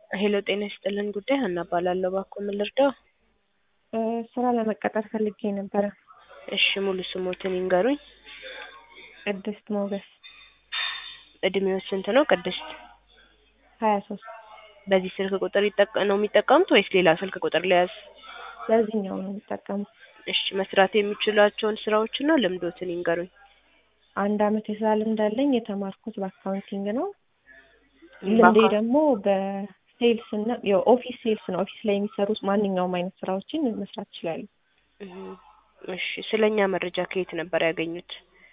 ሄሎ ጤና ይስጥልን ጉዳይ ሀና እባላለሁ። እባክዎ ምን ልርዳው? ስራ ለመቀጠር ፈልጌ ነበረ። እሺ ሙሉ ስሞትን ይንገሩኝ? ቅድስት ሞገስ እድሜው ስንት ነው ቅድስት? ሀያ ሶስት በዚህ ስልክ ቁጥር ይጠቀ ነው የሚጠቀሙት ወይስ ሌላ ስልክ ቁጥር ልያዝ? በዚህኛው ነው የምጠቀመው። እሺ መስራት የሚችሏቸውን ስራዎችና ልምዶትን ይንገሩኝ? አንድ አመት የስራ ልምድ አለኝ። የተማርኩት በአካውንቲንግ ነው። ልምዴ ደግሞ በሴልስ እና የኦፊስ ሴልስ ነው። ኦፊስ ላይ የሚሰሩ ማንኛውም አይነት ስራዎችን መስራት ይችላሉ። እሺ ስለኛ መረጃ ከየት ነበር ያገኙት?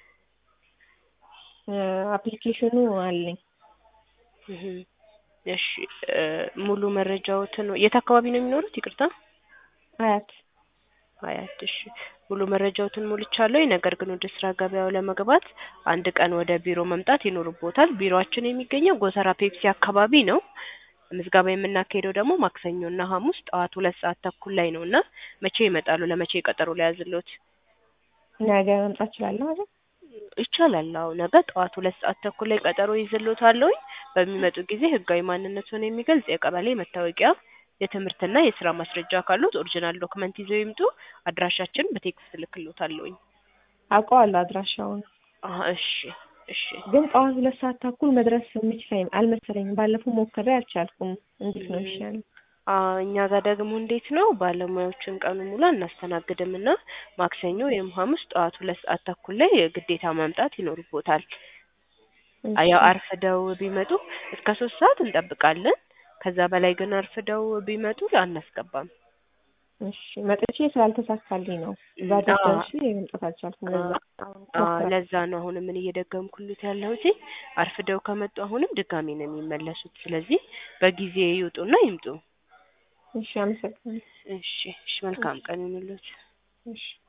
አፕሊኬሽኑ አለኝ። እሺ ሙሉ መረጃዎትን የት አካባቢ ነው የሚኖሩት? ይቅርታ አያት አያት። እሺ ሙሉ መረጃዎትን ሞልቻለሁ። ነገር ግን ወደ ስራ ገበያው ለመግባት አንድ ቀን ወደ ቢሮ መምጣት ይኖርቦታል። ቢሮአችን የሚገኘው ጎተራ ፔፕሲ አካባቢ ነው። ምዝገባ የምናካሄደው ደግሞ ማክሰኞ እና ሐሙስ ጠዋት ሁለት ሰዓት ተኩል ላይ ነው እና መቼ ይመጣሉ? ለመቼ ቀጠሮ ሊያዝልዎት? ነገ መምጣት እችላለሁ አይደል? ይቻላል። አዎ ነገ ጠዋት ሁለት ሰዓት ተኩል ላይ ቀጠሮ ይዝልዎታለሁኝ። በሚመጡ ጊዜ ህጋዊ ማንነቱን የሚገልጽ የቀበሌ መታወቂያ፣ የትምህርትና የስራ ማስረጃ ካሉት ኦሪጂናል ዶክመንት ይዘው ይምጡ። አድራሻችን በቴክስት እልክልዎታለሁኝ። አውቀዋለሁ አድራሻውን። አሀ እሺ እሺ። ግን ጠዋት ሁለት ሰዓት ተኩል መድረስ የምችል አልመሰለኝም። ባለፈው ሞክሬ አልቻልኩም። እንዴት ነው ይሻላል? እኛ ጋር ደግሞ እንዴት ነው ባለሙያዎችን ቀኑ ሙሉ አናስተናግድም እና ማክሰኞ ወይም ሐሙስ ጠዋት ሁለት ሰዓት ተኩል ላይ ግዴታ መምጣት ይኖርቦታል። ያው አርፍደው ቢመጡ እስከ ሶስት ሰዓት እንጠብቃለን። ከዛ በላይ ግን አርፍደው ቢመጡ አናስገባም። እሺ መጥቼ ስላልተሳካልኝ ነው እዛ ደርሼ መምጣት አልቻልኩም። ለዛ ለዛ ነው አሁን ምን እየደገምኩልት ያለሁት። አርፍደው ከመጡ አሁንም ድጋሚ ነው የሚመለሱት። ስለዚህ በጊዜ ይውጡና ይምጡ። እሺ አመሰግናለሁ። እሺ እሺ መልካም ቀን ይሁንልዎት። እሺ